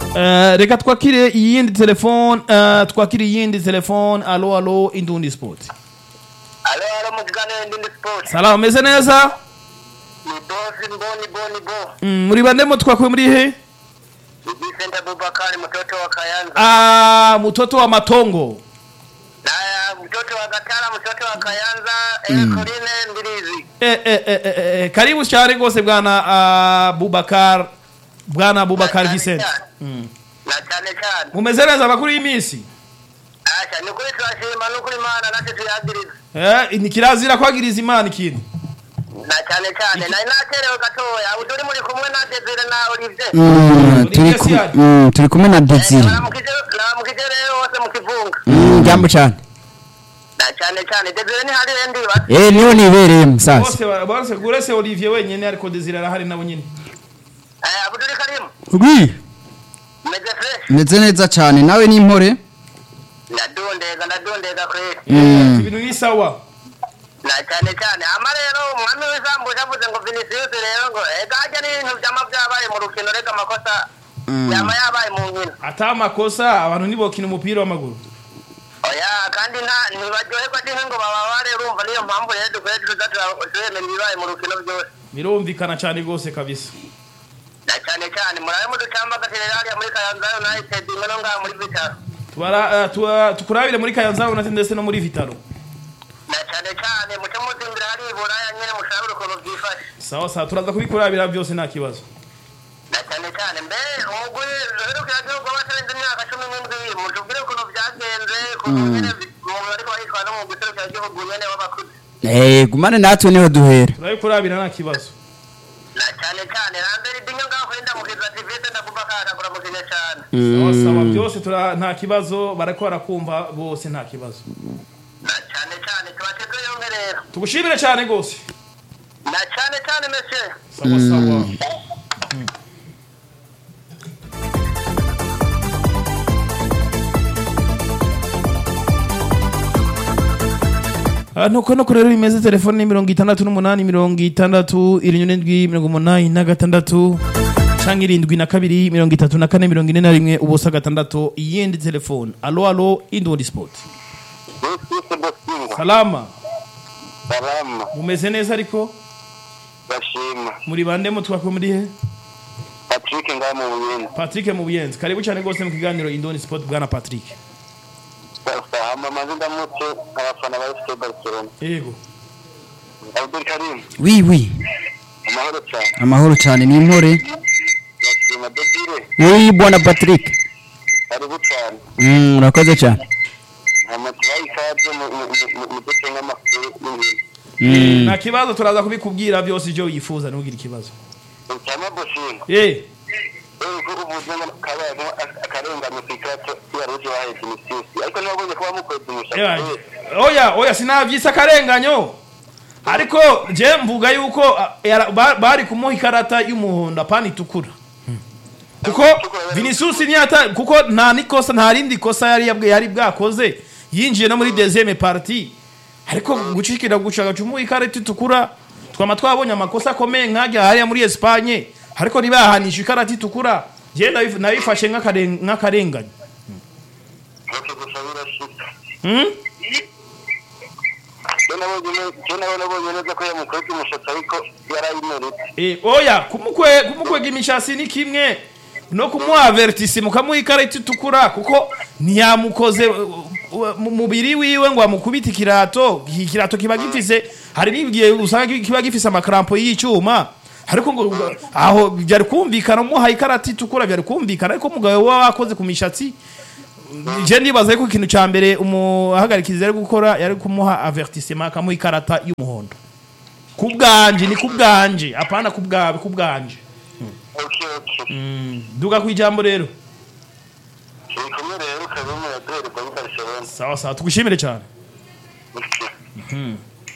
Eh, reka twakire iyindi telefone eh, twakire iyindi telefone alo alo indundi sport alo alo mukiganiro ndindi sport salama umeze neza ni bosi mboni boni bo Mm, muri bande mo twakuye muri he Vicente Abubakari mtoto wa Kayanza ah mutoto wa matongo na mtoto wa Gatara mtoto wa Kayanza mm. Coline Mbilizi eh, eh, eh, eh, eh, karibu cyane rwose bwana ah, bubakar bwana bubakar Na vicente cyane Mm. na cyane cyane mumeze neza amakuru y'iminsi asha ni kuri turashima no kuri Imana natwe tuyagiriza eh, ni kirazira kwagiriza imana ikintu na cyane cyane nari naterewe gatoya ubu turi muri kumwe na Desire na Olivier Mm, Muri turi Jesse ku- yari? mm, turi kumwe na Desire baramukije baramukije rero bose mu kivunga Mm, jambo cyane na cyane cyane Desire ni hari ndi basi eh niyo nibereye musaza bose ba- bose uretse olivier wenyine ariko desire arahari nabo nyine eh Abdul Karim wi meze fresh meze neza cyane nawe ni impore ndadondeza ndadondeza kweli Mm. ibintu ni sawa na cyane cyane ama rero umwami w'isambu yavuze ngo vinicius rero ngo egajya n'ibintu byama byabaye mu rukino reka amakosa yama yabaye mu nkino ata amakosa abantu ntibokina umupira w'amaguru oya kandi nta ntibaryoherwa n'inka ngo bababare urumva niyo mpamvu rero dukwiye tuza turemera ibibaye mu rukino byose birumvikana cyane rwose kabisa na cyane cyane murabe muducamba agaterera hariya muri kayanza united imwe no ngaha muri vitaro Tubara- eh, tuba- tukurabire muri kayanza unate ndetse no muri vitaro na cyane cyane muce muzimbira hari iburaya nyine mushabure ukuntu byifashe sawa sawa turaza kubikurabira byose nta kibazo na cyane cyane mbe umugwi uherukira gihugu w'abatarenze imyaka cumi n'indwi mutubwire ukuntu byagenze ukuntu nyine umuntu ariko yitwara no mu guserukira gihugu nyene w'abakuze eh gumane natwe niho duhera turabikurabira nta kibazo na cyane cyane rambere idinyo ngaho kuri ndamukiza tivete ndakuva kakagura mukine cyane sawa sawa byose tura nta kibazo barako barakumva bose nta kibazo na cyane cyane tubateze yompe rero tugushimire cyane rwose na cyane cyane monsieur sawa sawa Ah, nuko nuko rero bimeze telefone ni mirongo itandatu n'umunani mirongo itandatu irindwi n'indwi mirongo umunani na gatandatu canke irindwi na kabiri mirongo itatu na kane mirongo ine na rimwe ubusa gatandatu iyindi telefone alo alo indundi sport bosise bosinga salama salama mumeze neza ariko bashima muri bande mutwakwe muri he patrick ngaho mu buyindi patrick mu buyenzi karibu cyane rwose mu kiganiro indoni sport bwana patrick hama amaze ndamutse abafana ba fc barcelona yego abdul karim wi wi amahoro cyane amahoro cyane ni impore bashima debire wi bwana Patrick karibu cyane Mm, urakoze cyane hama tubaye ikaze mu- mu- mu- mu duce nk'amakuru y'ibintu Mm. nta kibazo turaza kubikubwira byose ibyo wifuza ntugire ikibazo cyangwa bosinga eh ko uvuze ngo kabaye akarengane ku ikato yaruje wahaye vinicius ariko ntibabonye kuba mukweza umushatsi Yeah. we oya oya sinavyise akarenganyo ariko je mvuga yuko ah, yara- ba- bari kumuha ikarata y'umuhondo apana itukura kuko vinicius niyata kuko nta nikosa nta rindi kosa yari yabwe- yari bwakoze yinjiye no muri deuxième partie ariko gucikira gushaka cumuha ikarata itukura twama twabonye amakosa akomeye nkajya hariya muri Espagne ariko ntibahanisha ikarata itukura je ndabif- nabifashe nk'akaren- nk'akarengane ntuke gusa birashika hmm? je nawe nabonye neza ko yamukweza umushatsi ariko yarayimeretse Eh, oya kumukwe kumukwega imishasi ni kimwe no kumuha avertisi mukamuha ikarita itukura kuko ntiyamukoze uh, uh, mu mubiri wiwe ngo amukubite ikirato iki kirato kiba gifise hari n'igihe usanga kiba gifise amakrampo y'icyuma ariko ngo ngo- aho byari kumvikana umuha ikarata itukura byari kumvikana ariko umugabo we wakoze ku mishatsi je ndibaza ko ikintu ca mbere umuhagarikizi yari gukora yari kumuha avertissement akamuha ikarata y'umuhondo ku bwanje ni ku bwanje apana ku bwawe ku bwanje okay okay duga ku ijambo rero turi kumwe rero kabimu yaduhererwa muri barcelona sawa sawa tugushimire cyane Okay.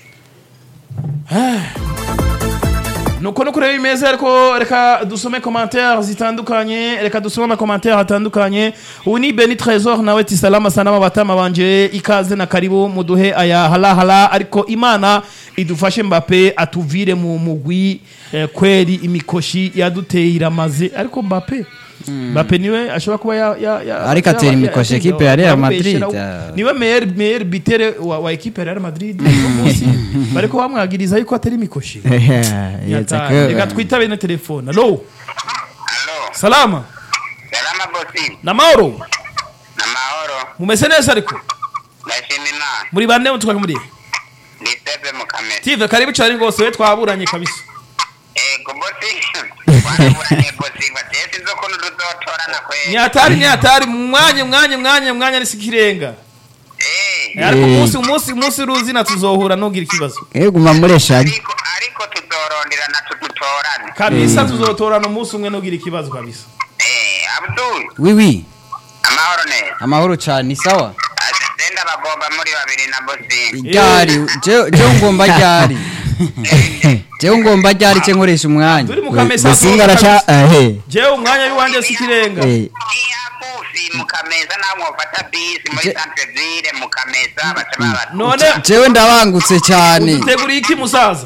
nuko nuko rero bimeze ariko reka dusome commentaire zitandukanye reka dusome amakomantere atandukanye ubu ni beni trésor nawe ti salama sanama batama banje ikaze na karibu muduhe aya halahala ariko imana idufashe mbape atuvire mu mugwi eh, kweri imikoshi yaduteye iramaze ariko mbape Mbappe niwe ashobora kuba ya ya ya Ariko atera ya- imikoshi ya- equipe ya Real bamubeshera, Madrid, ah. niwe meilleur meilleur bitere wa, wa equipe ya Real Madrid uno munsi bariko bamwagiriza yuko atera imikoshi Yata- reka twitabe na telefone allo Halo, salama salama bosi, na mahoro na mahoro, mumeze neza ariko ndashima Imana, muri bande mutwaka muri ndi Steve Mukamira. tive karibu cyane rwose we twaburanye kabisa Ego bosi, waraburanye bosi, bateye sinzi ukuntu tuzotorana kweli. nyatari nyatari mwanya mwanya mwanya mwanya nisikirenga Eh, ariko Eh. umunsi umunsi umunsi ruzina tuzohura nugira ikibazo guma mureshanye ariko ariko tuzoronderana tudutorane. kabisa tuzotorana umunsi umwe nugira ikibazo kabisa Eh, Abdul, wiwi amahoro neza. amahoro cyane ni sawa Asisenda bagomba muri babiri na bosi. ryari je- jewe ngomba ryari jewe ngomba ryari cye nkoresha umwanya turi mu kamesa musinga araca ehe jewe umwanya w'iwanje sikirenga Eh, Iyakufi mukameza nawe mwofata bisi muri Je- centre ville mukameza baca babata. none jewe ndabangutse cyane uteguriye iki musaza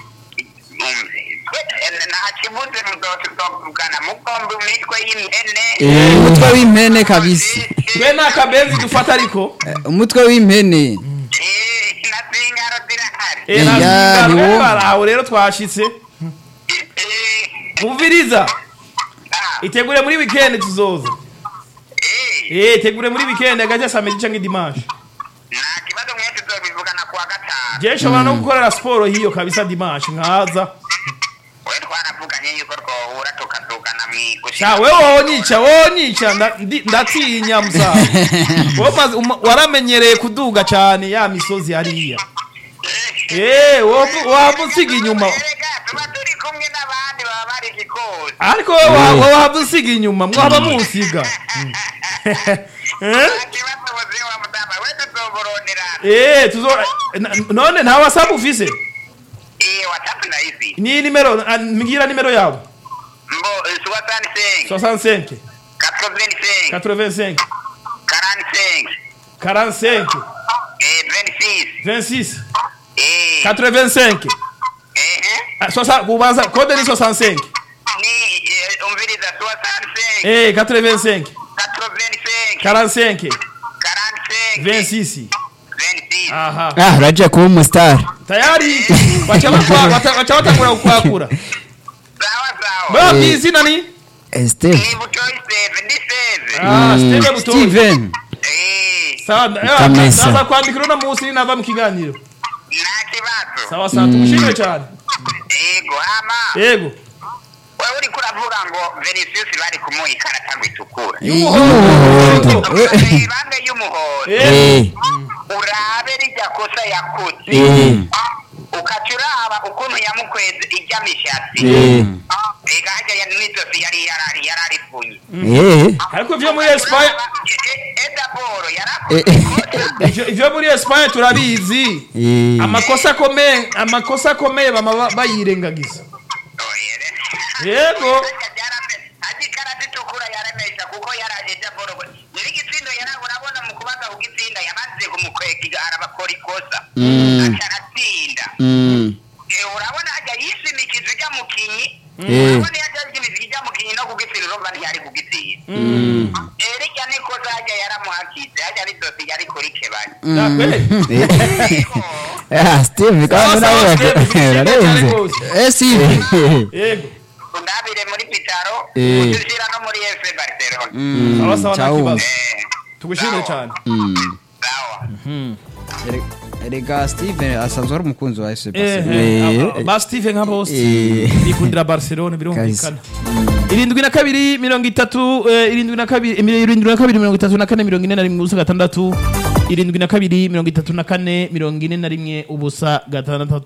nta kibuze muzotuvugana mukombe imitwe y'impene Eh, umutwe w'impene kabisa twe nta kabenzi dufata ariko Eh, umutwe w'impene Eh, na zingaro zirahari Eh, Eh, nta ya, zingaro, ni eh, wowe. baraho rero twashitse Eh, mumviriza ah, itegure muri weekend tuzoza eh, eh itegure muri weekend agaje samedi canke dimanche nta kibazo mwe tuzobivugana kuwa gatanu je nshobora no gukorera siporo hiyo kabisa dimanche nkaza we twaravuganye yuko twohura tukazugana sha wewe wonyica wonyica nda- ndi- ndatinya musaza Wowe umaze- uma- waramenyereye kuduga cyane ya misozi hariya eh wowe waba usiga inyuma erega tuba turi kumwe n'abandi baba bari igikozi ariko wowe wa- wowe waba usiga inyuma mwaba musiga Eh? nta kibazo muzi wa mutamba we tuzoboronera eh tuzo na- none nta whatsapp ufise eh whatsapp ndayizi ni nimero ah, mbwira nimero yawe mbo soixante cinq 65 quatre vingt cinq 85 quarante cinq 45 eh vingt six 26 eh 85 eh Ah, sosa- kubanza kode ni 65 ni eh, umviriza soixante cinq eh 85 quatre vingt cinq 45 quarante cinq 26 vingt six aha ah uraje kuba umusitari tayari bacha bakwa- bata- bacha batangura kukwakura sawa sawa bwa bizina ni Eh, Steve ni butoyi save ndi save ah Steve Butoyi steven eh sawa Kamesa. saza kwandikira uno munsi nava mu kiganiro nta kibazo sawa sawa tumushimire cyane ego ama yego wewe uriko uravuga ngo Vinicius bari kumuha ikarata ngo itukura y'umuhondo ibambe y'umuhondo eh Eh, urabe rijya kosa yakoze eh, ukaca uraba ukuntu yamukweze ijya mishatsi eh, ega hajya ya n'izosi yari yarari yararifunye eh, ariko ivyo muri Espagne edaboro Eh, yarakoze ivyo- ivyo muri Espagne turabizi eh. amakosa akomeye amakosa akomeye bama ba- bayirengagiza Yego. haji karate itukura yaremesha kuko yaraje edaboro nyiri igitsindo yara urabona mu kubaza kugitsinda yamaze kumukwega arabakora ikosa Mm. aca aratsinda Mm. Eh, urabona hajya yishimikiza ijya mukinyi Eh. urabona iyo ajya yishimikiza ijya mukinyi no kugitsina urumva ntiyari kugitsinda Mm. erega nikoza hajya yaramuhakize hajya n'izosi yari kuri kebanya Ya, kweli? Ah, Steve Sawa, kandi sawa, nawe Steve, tumushimire cyane urarenze rwose. eh steve yego undabire muri pitaro Eh. udushyira no muri fc barcelona Mm, sawa sawa nta ciao. kibazo Eh, tugushimire cyane Mm. sawa Ere- erega steven asanzwe ari umukunzi wa fc Eh, barcelona eh, Eh. aba- ba Steve nka bose Eh. bikundira Barcelona birumvikana irindwi na kabiri mirongo itatu eh, irindwi na kabiri eh, irindwi na kabiri mirongo itatu na kane mirongo ine na rimwe ubusa gatandatu irindwi na kabiri mirongo itatu na kane mirongo ine na rimwe ubusa gatandatu